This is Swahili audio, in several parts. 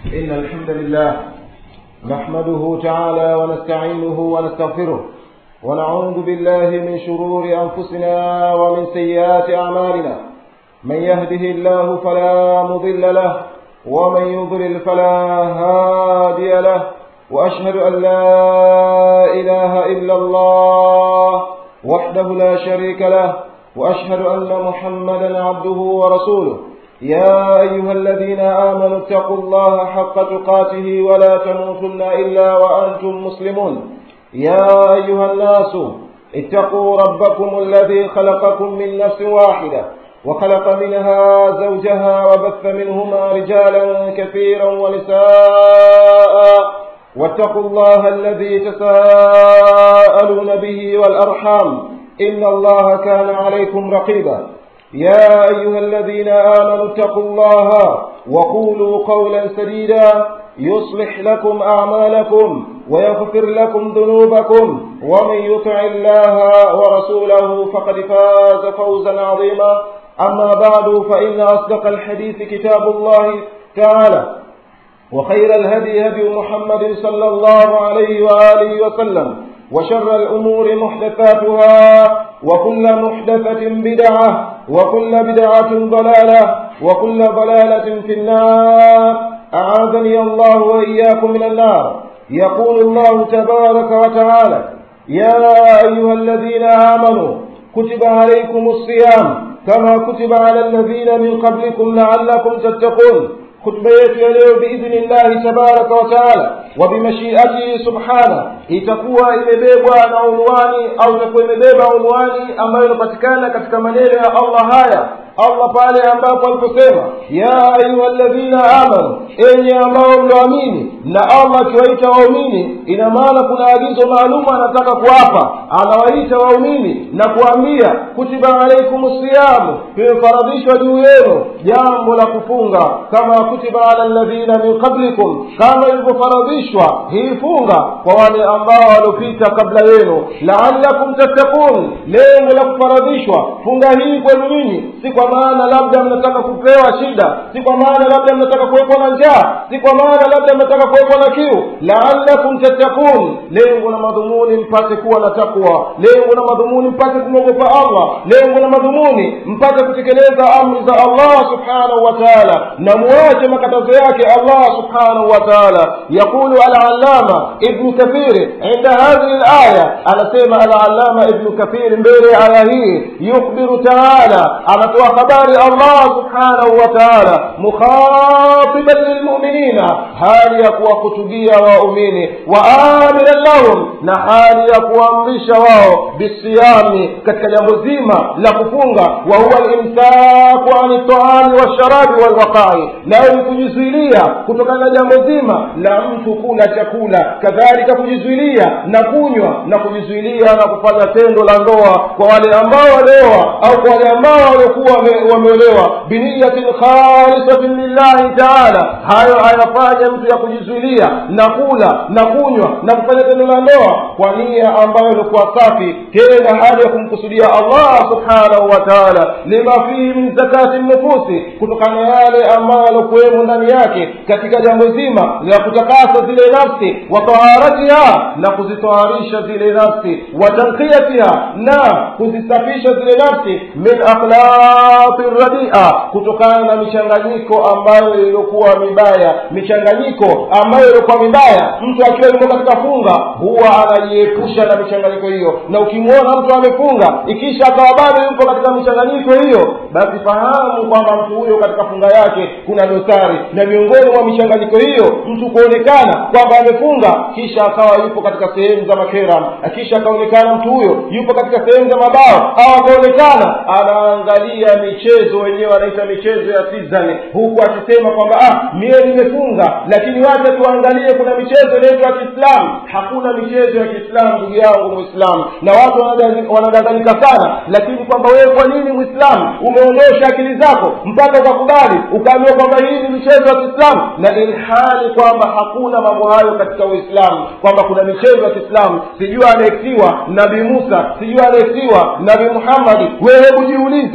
إن الحمد لله نحمده تعالى ونستعينه ونستغفره ونعوذ بالله من شرور أنفسنا ومن سيئات أعمالنا من يهده الله فلا مضل له ومن يضلل فلا هادي له وأشهد أن لا إله إلا الله وحده لا شريك له وأشهد أن محمدا عبده ورسوله يا أيها الذين آمنوا اتقوا الله حق تقاته ولا تموتن إلا وأنتم مسلمون يا أيها الناس اتقوا ربكم الذي خلقكم من نفس واحدة وخلق منها زوجها وبث منهما رجالا كثيرا ونساء واتقوا الله الذي تساءلون به والأرحام إن الله كان عليكم رقيبا يا أيها الذين آمنوا اتقوا الله وقولوا قولا سديدا يصلح لكم أعمالكم ويغفر لكم ذنوبكم ومن يطع الله ورسوله فقد فاز فوزا عظيما أما بعد فإن أصدق الحديث كتاب الله تعالى وخير الهدي هدي محمد صلى الله عليه وآله وسلم وشر الأمور محدثاتها وكل محدثة بدعة وكل بدعة ضلالة وكل ضلالة في النار أعاذني الله وإياكم من النار يقول الله تبارك وتعالى يا أيها الذين آمنوا كتب عليكم الصيام كما كتب على الذين من قبلكم لعلكم تتقون خطبة yetu ya leo biidhnillahi tabaraka wataala wa bimashiatihi subhana itakuwa imebebwa na unwani au itakuwa imebeba unwani ambayo inapatikana katika maneno ya allah haya allah pale ambapo aliposema ya ayuha ladhina amanu enye ambao mlioamini na allah akiwaita waumini ina maana kuna agizo maalumu anataka kuwapa anawaita waumini na kuambia kutiba alaikum siyamu vimefaradhishwa juu yenu jambo la kufunga kama kutiba ala ladhina min qablikum kama ilivyofaradhishwa hii funga kwa wale ambao waliopita kabla yenu laalakum tattakun lengo la kufaradhishwa funga hii kwenu nyinyi si kwa maana labda mnataka kupewa shida si kwa maana labda mnataka kuwekwa na njaa si kwa maana labda mnataka kuwekwa na kiu laalakum tattakun lengo na madhumuni mpate kuwa na takwa lengo na madhumuni mpate kumwogopa allah lengo na madhumuni mpate kutekeleza amri za allah subhanahu wa taala na muache makatazo yake allah subhanahu wa taala yaqulu alalama ibnu kathiri inda hadhihi laya anasema alalama ibnu kathiri mbele ya aya hii yukhbiru taala anatoa habari allah subhanahu wa taala mukhatiban lilmuminina hali ya kuwahutubia waumini wa amiran lahum na hali ya kuamrisha wao bisiyami katika jambo zima la kufunga wa huwa limsaku ani taami walsharabi walwaqai nayo ni kujizuilia kutokana na jambo zima la mtu kula chakula kadhalika kujizuilia na kunywa na kujizuilia na kufanya tendo la ndoa kwa wale ambao walioa au kwa wale ambao waliokuwa wameolewa biniyatin khalisatin lillahi taala hayo anafanya mtu ya kujizuilia na kula na kunywa na kufanya tendo la ndoa kwa nia ambayo ilikuwa safi tena hali ya kumkusudia allah subhanahu wa taala lima fihi min zakati nufusi kutokana na yale ambayo yaliokuwemo ndani yake katika jambo zima la kutakasa zile nafsi wa taharatiha na kuzitoharisha zile nafsi wa tanqiyatiha na kuzisafisha zile nafsi min akhlaqi radia kutokana na michanganyiko ambayo iliyokuwa mibaya michanganyiko ambayo iliokuwa mibaya mtu akiwa yuko katika funga huwa anajiepusha na michanganyiko hiyo na ukimwona mtu amefunga ikisha akawa bado yuko katika michanganyiko hiyo basi fahamu kwamba mtu huyo katika funga yake kuna dosari na miongoni mwa michanganyiko hiyo mtu kuonekana kwamba amefunga kisha akawa yupo katika sehemu za makeram kisha akaonekana mtu huyo yupo katika sehemu za mabao au akaonekana anaangalia michezo wenyewe wanaita michezo ya season huku akisema kwamba ah mie nimefunga lakini wacha tuangalie kuna michezo inaitwa ya kiislamu hakuna michezo ya kiislamu ndugu yangu mwislamu na watu wanadanganyika sana lakini kwamba wewe kwa nini mwislamu umeondosha akili zako mpaka ukakubali ukaambiwa kwamba hii ni michezo ya kiislamu na ilhali kwamba hakuna mambo hayo katika uislamu kwamba kuna michezo ya kiislamu sijua anaeksiwa nabii musa sijua anaeksiwa nabii muhammadi wewe hebu jiulize hii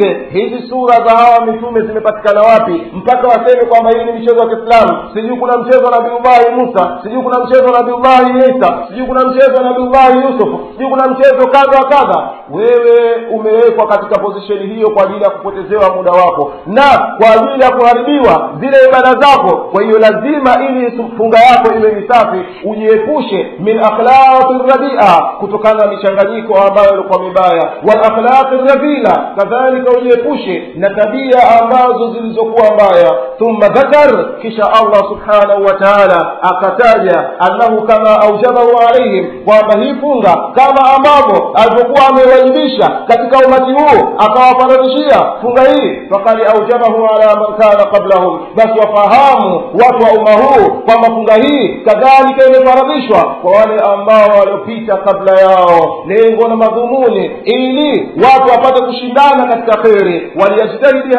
hizi sura za hawa mitume zimepatikana wapi mpaka waseme kwamba hii ni michezo ya kiislamu sijui kuna mchezo wa nabiullahi musa sijui kuna mchezo wa nabiullahi isa sijui kuna mchezo wa nabiullahi yusuf sijui kuna mchezo kadha wa kadha wewe umewekwa katika pozisheni hiyo kwa ajili ya kupotezewa muda wako na kwa ajili ya kuharibiwa zile ibada zako kwa hiyo lazima ili funga yako iwe ni safi ujiepushe min akhlaqi radia kutokana na michanganyiko ambayo ilikuwa mibaya wal akhlaqi radhila kadhalika ujiepushe na tabia ambazo zilizokuwa mbaya thumma dhakar kisha allah subhanahu wa taala akataja annahu kama aujabahu alaihim kwamba hii funga kama ambavyo alivyokuwa amewajibisha katika umati huu akawafaradhishia funga hii fakad aujabahu ala man kana qablahum basi wafahamu watu wa umma huu kwamba funga hii kadhalika imefaradhishwa kwa wale ambao waliopita kabla yao lengo na madhumuni ili watu wapate kushindana katika kheri waliyajtahidi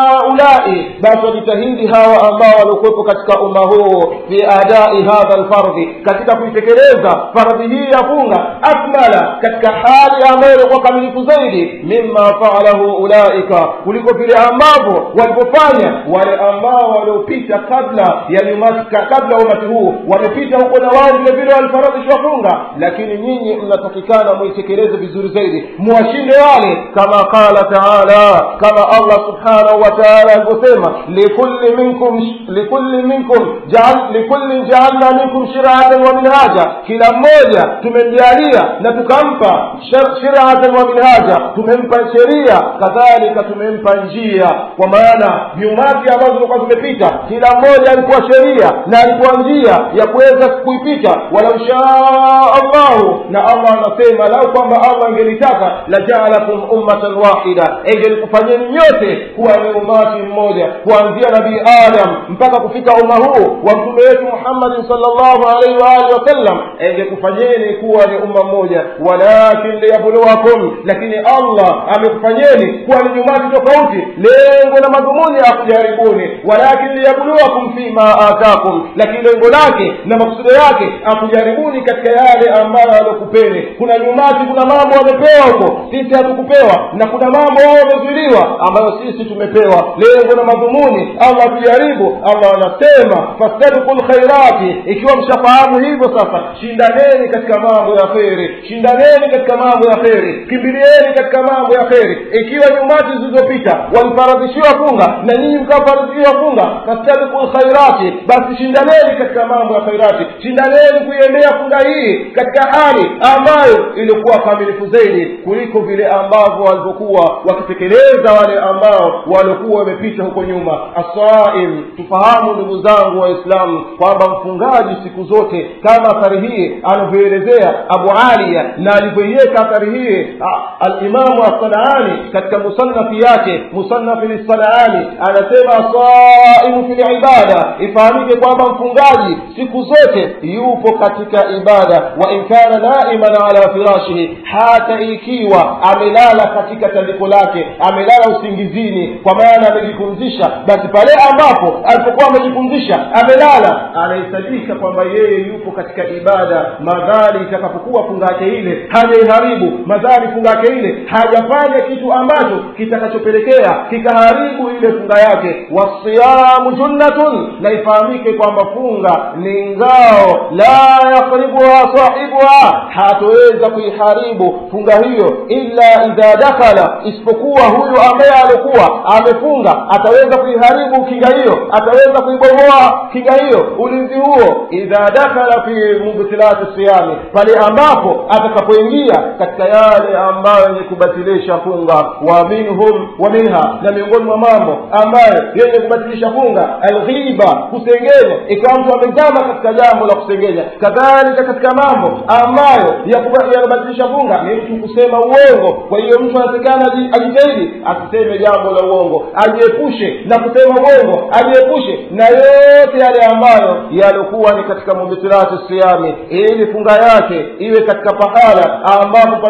haulai basi wajitahidi hawa ambao waliokuwepo katika umma huu fi adai hadha lfardhi katika kuitekeleza faradhi hii ya funga akmala katika hali ambayo ilikuwa kamilifu zaidi mima faalahu ulaika kuliko vile ambavyo walipofanya wale ambao waliopita kabla ya nyumati kabla ya umati huu wamepita huko na wao vile vile walifaradhishwa funga lakini nyinyi mnatakikana muitekeleze vizuri zaidi muwashinde wale kama qala taala kama allah subhanahu wa taala alivyosema likulli minkum likulli minkum jaal, likulli jaalna minkum shiratan wa minhaja kila mmoja tumemjalia na tukampa shiratan wa minhaja tumempa sheria kadhalika tumempa njia kwa maana viumati ambazo zilikuwa zimepita kila mmoja alikuwa sheria na alikuwa njia ya kuweza kuipita walau shaa allahu na allah anasema lau kwamba allah angelitaka lajaalakum ummatan wahida engelikufanyeni nyote kuwa ni umati mmoja kuanzia nabii adam mpaka kufika umma huu wa mtume wetu muhammadin salllahu alaihi waalihi wasallam engekufanyeni kuwa ni umma mmoja walakin liyabluwakum lakini allah amekufanyeni kuwa ni umati tofauti lengo na madhumuni ya kujaribuni walakin liyabluwakum fima atakum lakini lengo lake na makusudo yake akujaribuni katika yale ambayo alokupeni kuna nyumati kuna mambo wamepewa huko sisi hatukupewa na kuna mambo wao wamezuiliwa ambayo sisi tumepewa lengo na madhumuni allah atujaribu allah anasema fastabiku lkhairati ikiwa mshafahamu hivyo sasa shindaneni katika mambo ya kheri shindaneni katika mambo ya kheri kimbilieni katika mambo ya kheri ikiwa nyumati zilizopita walifaradhishiwa funga na nyinyi mkafaradhishiwa funga fastabiku lkhairati basi shindaneni katika mambo ya khairati shindaneni kuiendea funga hii katika hali ambayo ilikuwa kamilifu zaidi kuliko vile ambavyo walivyokuwa wakitekeleza wale ambao waliokuwa wamepita huko nyuma asaim tufahamu ndugu zangu waislamu kwamba mfungaji siku zote kama athari hii anavyoelezea abu aliya na alivyoiweka athari hii alimamu assanaani katika musannafi yake musannafi lissanaani anasema asaimu fi libada ifahamike kwamba mfungaji siku zote yupo katika ibada wa in kana naiman ala firashihi hata ikiwa amelala katika tandiko lake amelala usingizini kwa maana amejipumzisha basi pale ambapo alipokuwa amejipumzisha amelala anahesabika kwamba yeye yupo katika ibada madhali itakapokuwa funga yake ile hajaiharibu madhali funga yake ile hajafanya kitu ambacho kitakachopelekea kikaharibu ile funga yake wasiyamu junnatun na ifahamike kwamba funga ni ngao la yakribuha sahibuha hatoweza kuiharibu funga hiyo illa idha dakhala isipokuwa huyu ambaye alikuwa amefunga ataweza kuiharibu kinga hiyo ataweza kuibomoa kinga hiyo ulinzi huo idha dakhala fi mubtilati siyami pale ambapo atakapoingia katika yale ambayo yenye kubatilisha funga wa minhum wa minha na miongoni mwa mambo ambayo yenye kubatilisha funga alghiba kusengenya ikawa mtu amezama katika jambo la kusengenya kadhalika katika mambo ambayo yanabatilisha funga ni mtu kusema uongo kwa hiyo mtu anatakana ajitahidi asiseme jambo la uongo ajiepushe na kusema uongo ajiepushe na yote yale ambayo yaliokuwa ni katika mubitirati siyami ili funga yake iwe katika pahala ambapo palipokuwa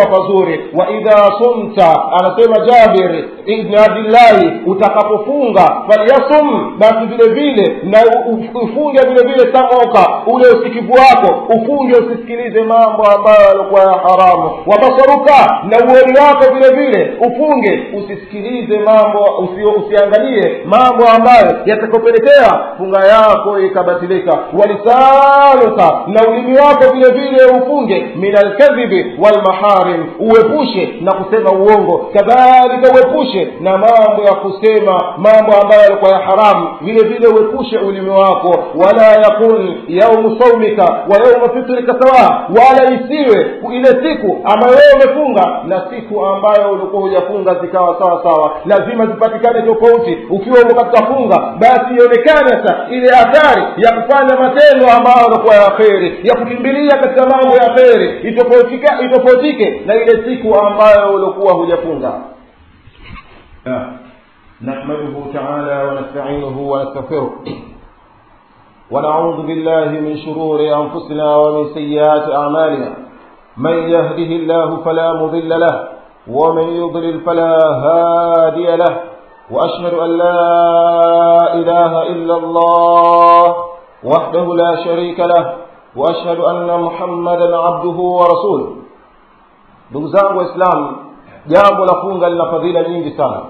pazuri wa idha sumta anasema jabir ibni abdillahi utakapofunga falyasum basi vile vile na ufunge vile vile samoka ule usikivu wako ufunge usisikilize mambo ambayo yalikuwa ya haramu wabasaruka na uoni wako vile vile ufunge usisikilize mambo usi, usiangalie mambo ambayo yatakopelekea funga yako ikabatilika walisanuka na ulimi wako vile vile ufunge min alkadhibi walmaharim uepushe na kusema uongo kadhalika uepushe na mambo ya kusema mambo ambayo yalikuwa ya haramu vile vile uepushe ulimi wako wala yakun yaumu saumika wa yauma fitrika sawa wala isiwe ile siku ambayo wewe umefunga na siku ambayo ulikuwa hujafunga zikawa sawa sawa lazima zipatikane tofauti ukiwa uko katika funga basi ionekane sasa ile athari ya kufanya matendo ambayo yalikuwa ya kheri ya kukimbilia katika mambo ya kheri itofautike itofautike na ile siku ambayo ulikuwa hujafunga نحمده تعالى ونستعينه ونستغفره ونعوذ بالله من شرور أنفسنا ومن سيئات أعمالنا من يهده الله فلا مضل له ومن يضلل فلا هادي له وأشهد أن لا إله إلا الله وحده لا شريك له وأشهد أن محمدا عبده ورسوله ndugu zangu waislamu jambo la funga lina fadhila nyingi sana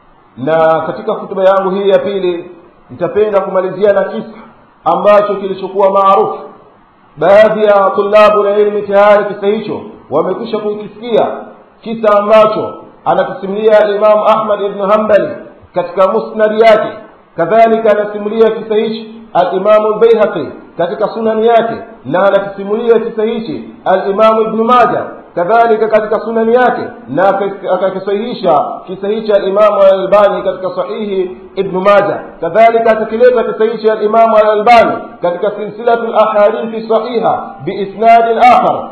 na katika hutuba yangu hii ya pili nitapenda kumalizia na kisa ambacho kilichokuwa maarufu baadhi ya tulabu na ilmi tayari kisa hicho wamekwisha kukisikia kisa ambacho anakisimulia alimamu ahmad ibnu hambali katika musnadi yake kadhalika anasimulia kisa hichi alimamu lbaihaqi katika sunani yake na anakisimulia kisa hichi alimamu ibnu maja kadhalika katika sunani yake na akakisahihisha kisa hichi alimamu alalbani katika sahihi ibnu maja kadhalika akakileta kisa hichi alimamu alalbani katika silsilatu lahadithi sahiha biisnadin akhar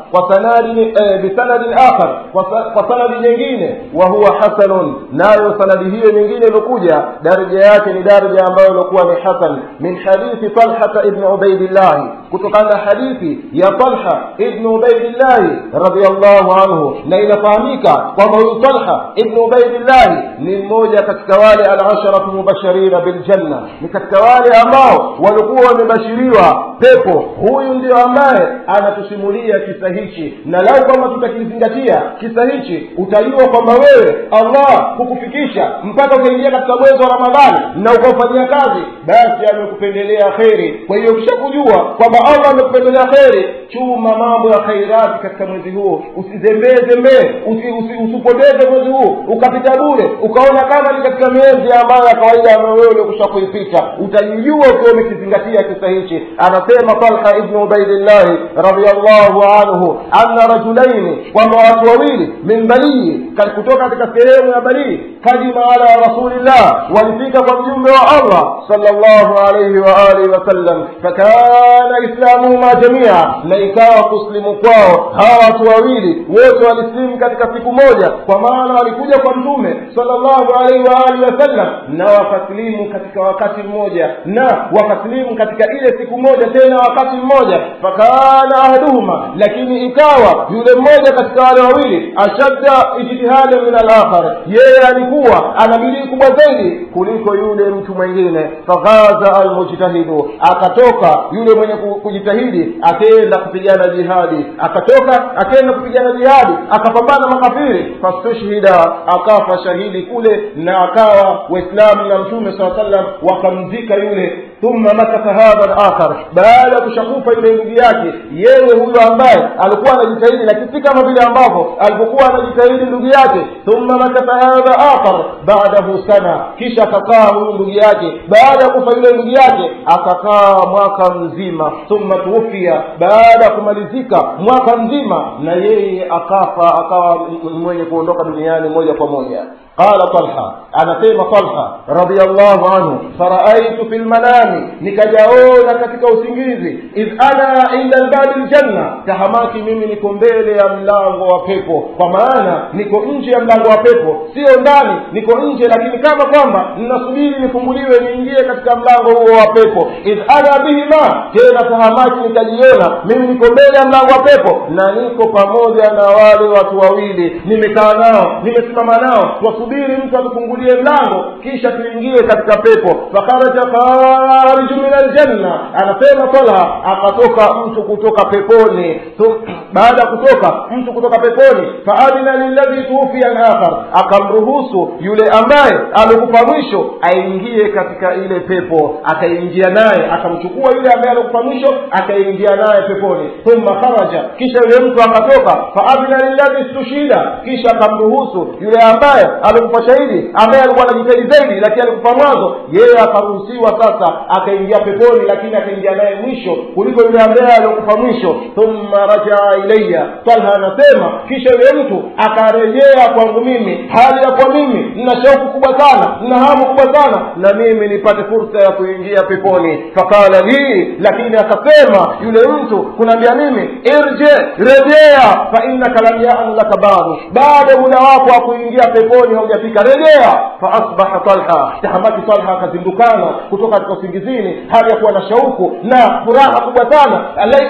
bisanadin akhar kwa sanadi nyingine wa huwa hasanun nayo sanadi hiyo nyingine iliokuja daraja yake ni daraja ambayo iliokuwa ni hasan min hadithi talhata ibni ubaidillahi kutokana na hadithi ya talha ibni ubaidillahi radiallahu anhu na inafahamika kwamba huyu talha ibni ubaidillahi ni mmoja katika wale alasharatu mubashirina biljanna ni katika wale ambao walikuwa wamebashiriwa pepo huyu ndio ambaye anatusimulia kisa hichi na lau kwamba tutakizingatia kisa hichi utajua kwamba wewe allah hukufikisha mpaka ukaingia katika mwezi wa ramadhani na ukaufanyia kazi basi amekupendelea kheri kwa hiyo ukishakujua kwamba allah amekupendelea kheri chuma mambo ya khairati katika mwezi huo usizembee zembee usipoteze mwezi huu ukapita bure ukaona kama ni katika miezi ambayo ya kawaida ambayo wewe uliokusha kuipita utajijua ukiwa umekizingatia kisa hichi anasema talha ibnu ubaidillahi radiallahu anhu anna rajulaini kwamba watu wawili min balii kutoka katika sehemu ya balii kadima ala rasulillah walifika kwa mjumbe wa allah salllahu alaihi waalihi wasallam fakana islamuhuma jamia na ikawa kusilimu kwao hawa watu wawili wote walisilimu katika siku moja kwa maana walikuja kwa mtume salllahu alaihi waalihi wasallam na wakasilimu katika wakati mmoja na wakasilimu katika ile siku moja tena wakati mmoja fakana ahaduhuma lakini ikawa yule mmoja katika wale wawili ashadda ijtihada min alakhar yeye alikuwa ana bidii kubwa zaidi kuliko yule mtu mwingine faghaza almujtahidu akatoka yule mwenye kujitahidi akaenda kupigana jihadi akatoka akaenda kupigana jihadi akapambana makafiri fastushhida akafa shahidi kule na akawa waislamu na mtume saa sallam wakamzika yule thumma makatha hadha alakhar baada ya kushakufa yule ndugu yake yeye huyo ambaye alikuwa anajitahidi lakini si kama vile ambavyo alipokuwa anajitahidi ndugu yake thumma makatha hadha akhar baadahu sana kisha akakaa huyu ndugu yake baada ya kufa yule ndugu yake akakaa mwaka mzima thumma tuufia baada ya kumalizika mwaka mzima na yeye akafa akawa mwenye kuondoka duniani moja kwa moja qala talha anasema talha radiallahu anhu faraaitu fi lmanami nikajaona katika usingizi idh ana inda lbabi ljanna tahamaki mimi niko mbele ya mlango wa pepo kwa maana niko nje ya mlango wa pepo sio ndani niko nje lakini kama kwamba ninasubiri nifunguliwe niingie katika mlango huo wa pepo idh ana bihima tena tahamaki nikajiona mimi niko mbele ya mlango wa pepo na niko pamoja na wale watu wawili nimekaa nao nimesimama nao twasubiri mtu atufungulie mlango kisha tuingie katika pepo fakharaja khariju min aljanna anasema talha akatoka mtu kutoka peponi baada ya kutoka mtu kutoka peponi faadina lilladhi tuufia alakhar akamruhusu yule ambaye amekufa mwisho aingie katika ile pepo akaingia naye akamchukua yule ambaye alikufa mwisho akaingia naye peponi thumma kharaja kisha yule mtu akatoka faadina lilladhi stushida kisha akamruhusu yule ambaye alikufa shahidi ambaye alikuwa anajitahidi zaidi lakini alikufa mwanzo yeye akaruhusiwa sasa akaingia peponi lakini akaingia naye mwisho kuliko yule ambaye aliokufa mwisho thumma rajaa ilaya talha anasema kisha yule mtu akarejea kwangu mimi hali ya kwa mimi nina shauku kubwa sana nina hamu kubwa sana na mimi nipate fursa ya kuingia peponi fakala lii lakini akasema yule mtu kunaambia mimi irje rejea fa innaka lam yan laka badu bado muda wako wa kuingia peponi haujafika rejea faasbaha talha tahamaki talha akazindukana kutoka katika usingizini hali ya kuwa na shauku na furaha kubwa sana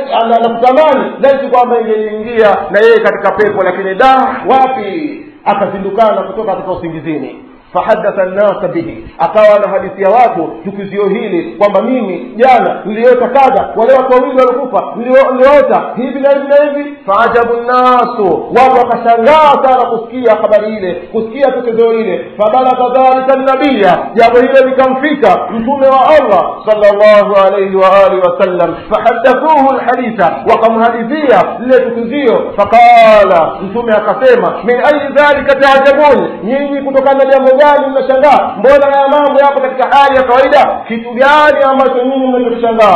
nakutamani laiti kwamba ingeingia na yeye katika pepo lakini da wapi akazindukana kutoka katika usingizini fahadatha nnasa bihi akawa na hadithi ya watu tukizio hili kwamba mimi jana niliota kadha wale watu wawili waliokufa niliota hivi na hivi na hivi faajabu nnasu watu wakashangaa sana kusikia habari ile kusikia tukizio ile fabalagha dhalika nabiya jambo hilo likamfika mtume wa allah salllahu alaihi waalihi wasallam fahadathuhu lhaditha wakamhadithia lile tukizio faqala mtume akasema min ayi dhalika taajabun nyinyi kutokana na jambo gani mnashangaa mbona haya mambo yapo katika hali ya kawaida kitu gani ambacho nyinyi mnachoshangaa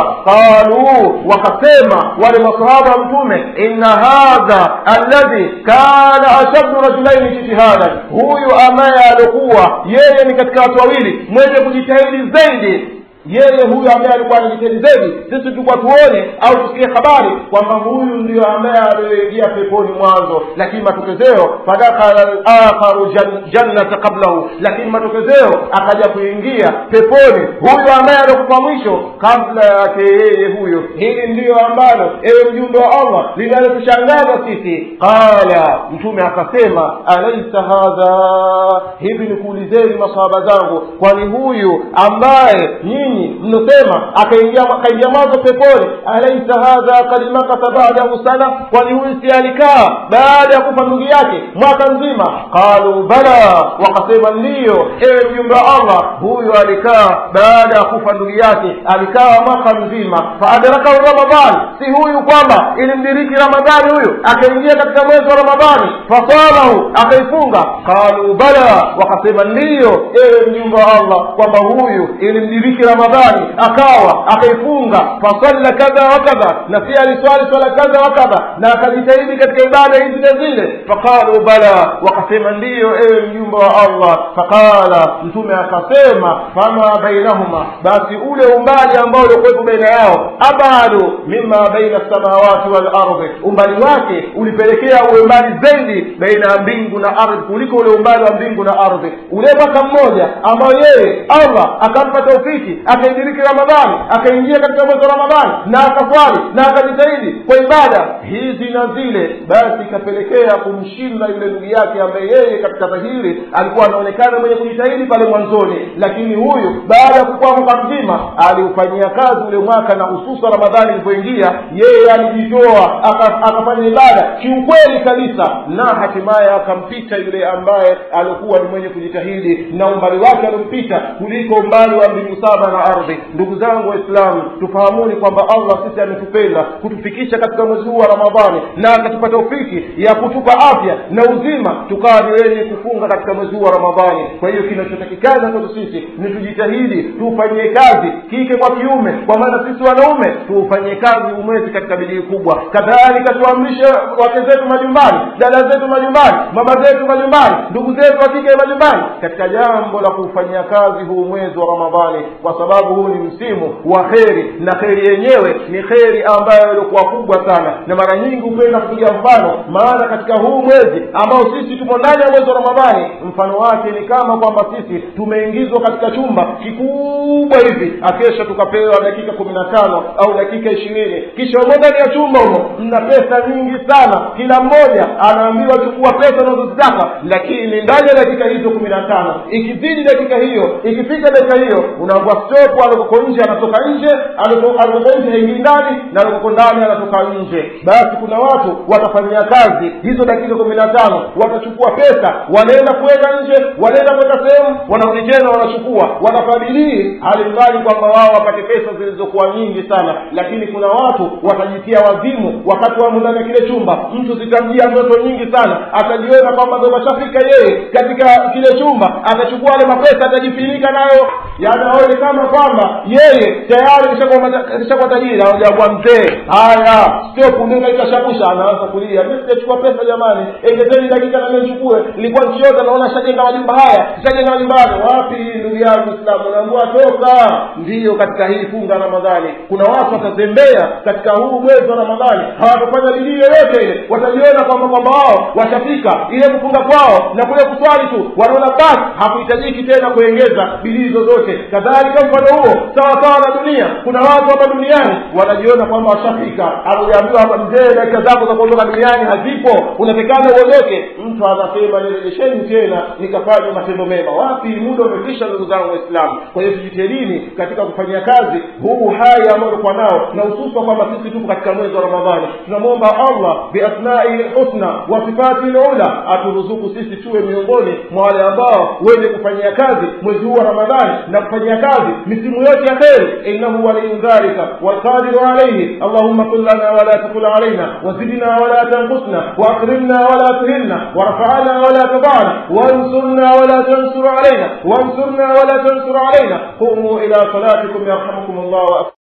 qaluu wakasema wale masahaba wa mtume inna hadha alladhi kana ashaddu rajulaini jitihadan huyu ambaye aliokuwa yeye ni katika watu wawili mwenye kujitahidi zaidi yeye huyu ambaye alikuwa anajitahidi zaidi sisi tulikuwa tuone au tusikie habari kwamba huyu ndio ambaye alioingia peponi mwanzo lakini matokezeo fadakhala lakharu jannata qablahu lakini matokezeo akaja kuingia peponi huyu ambaye aliokufa mwisho kabla yake yeye huyo hili ndiyo ambalo ewe mjumbe wa allah linalotushangaza sisi qala mtume akasema alaisa hadha hivi nikuulizeni masahaba zangu kwani huyu ambaye nyinyi nyinyi mnosema akaingia akaingia mwanzo peponi alaisa hadha kad makatha badahu sana kwani huyu si alikaa baada ya kufa ndugu yake mwaka nzima qalu bala wakasema ndiyo ewe mjumbe wa allah huyu alikaa baada ya kufa ndugu yake alikaa mwaka mzima faadrakahu ramadhan si huyu kwamba ilimdiriki ramadhani huyu akaingia katika mwezi wa ramadhani fasalahu akaifunga qalu bala wakasema ndiyo ewe mjumbe wa allah kwamba huyu ilimdiriki ramadhani akawa akaifunga fasalla kadha wa kadha na pia aliswali swala kadha wa kadha na akajitahidi katika ibada hizi na zile faqalu bala wakasema ndiyo ewe mjumbe wa allah faqala mtume akasema fama bainahuma basi ule umbali ambao uliokuwepo baina yao abadu mima baina samawati wal ardhi umbali wake ulipelekea uwe mbali zaidi baina ya mbingu na ardhi kuliko ule umbali wa mbingu na ardhi ule mwaka mmoja ambao yeye allah akampa taufiki akaidiriki ramadhani akaingia katika mwezi wa ramadhani na akaswali na akajitahidi kwa ibada hizi na zile basi ikapelekea kumshinda yule ndugu yake ambaye yeye katika dhahiri alikuwa anaonekana mwenye kujitahidi pale mwanzoni lakini huyu baada ya kukuwa mwaka mzima aliufanyia kazi ule mwaka na hususa ramadhani ilipoingia yeye alijitoa akafanya ibada kiukweli kabisa na hatimaye akampita yule ambaye alikuwa ni mwenye kujitahidi na umbali wake aliompita kuliko umbali wa mbingu saba na ardhi ndugu zangu waislamu tufahamuni kwamba allah sisi ametupenda kutufikisha katika mwezi huu wa ramadhani na akatupa taufiki ya kutupa afya na uzima tukawa ni wenye kufunga katika mwezi huu wa ramadhani kwa hiyo kinachotakikana kwetu sisi ni tujitahidi tuufanyie kazi kike kwa kiume kwa maana sisi wanaume tuufanyie kazi umwezi katika bidii kubwa kadhalika tuamrishe wake zetu majumbani dada zetu majumbani mama zetu majumbani ndugu zetu wa kike majumbani katika jambo la kuufanyia kazi huu mwezi wa ramadhani kwa sababu huu ni msimu wa kheri na kheri yenyewe ni kheri ambayo ilikuwa kubwa sana na mara nyingi hupenda kupiga mfano maana katika huu mwezi ambao sisi tumo ndani ya mwezi wa ramadhani mfano wake ni kama kwamba sisi tumeingizwa katika chumba kikubwa hivi akesha tukapewa dakika kumi na tano au dakika ishirini kisha umo ndani ya chumba humo mna pesa nyingi sana kila mmoja anaambiwa chukua pesa unazozitaka lakini ndani ya dakika hizo kumi na tano ikizidi dakika hiyo ikifika dakika hiyo unaambua stop alikoko nje anatoka nje alikoko nje haingii ndani na alikoko ndani anatoka nje basi kuna watu watafanyia kazi hizo dakika kumi na tano watachukua pesa wanaenda kuweka nje wanaenda kuweka sehemu wanarudi tena wanachukua wanafadhilii halimradi kwamba wao wapate pesa zilizokuwa nyingi sana lakini kuna watu watajitia wazimu wakati wamo ndani ya kile chumba mtu zitamjia ndoto nyingi sana atajiona kwamba ndo mashafika yeye katika kile chumba atachukua yale mapesa atajifinika nayo yani aone kama kwamba yeye tayari kishakuwa tajiri ajakuwa mzee haya sio punduka ikashabusha anaanza kulia mi sijachukua pesa jamani engezeni dakika na nichukue nilikuwa nchiota naona shajenga majumba haya shajenga majumba haya wapi ndugu yangu islamu unaambua toka ndiyo katika hii funga ramadhani kuna watu watazembea katika huu mwezi wa ramadhani hawatafanya bidii yoyote ile watajiona kwamba kwamba wao washafika ile kufunga kwao na kule kuswali tu wanaona basi hakuhitajiki tena kuengeza bidii zozote kadhalika mfano huo sawa sawa na dunia kuna watu hapa duniani wanajiona kwamba washafika akujaambiwa hapa mzee dakika zako za kuondoka duniani hazipo unatekana uondoke mtu anasema nirejesheni tena nikafanya matendo mema wapi muda umekwisha ndugu zangu waislamu kwa hiyo tujitahidini katika kufanyia kazi huu hai ambao ulikuwa nao na hususa kwamba sisi tupo katika mwezi wa ramadhani tunamwomba allah biasmai lhusna wa sifati lula aturuzuku sisi tuwe miongoni mwa wale ambao wenye kufanyia kazi mwezi huu wa ramadhani na kufanyia kazi misimu yote ya kheri innahu waliyu dhalika walqadiru alaihi allahumma kun lana wala takul alaina wazidna wala tanqusna واكرمنا ولا تهنا وارفعنا ولا تضعنا وانصرنا ولا تنصر علينا وانصرنا ولا تنصر علينا قوموا الى صلاتكم يرحمكم الله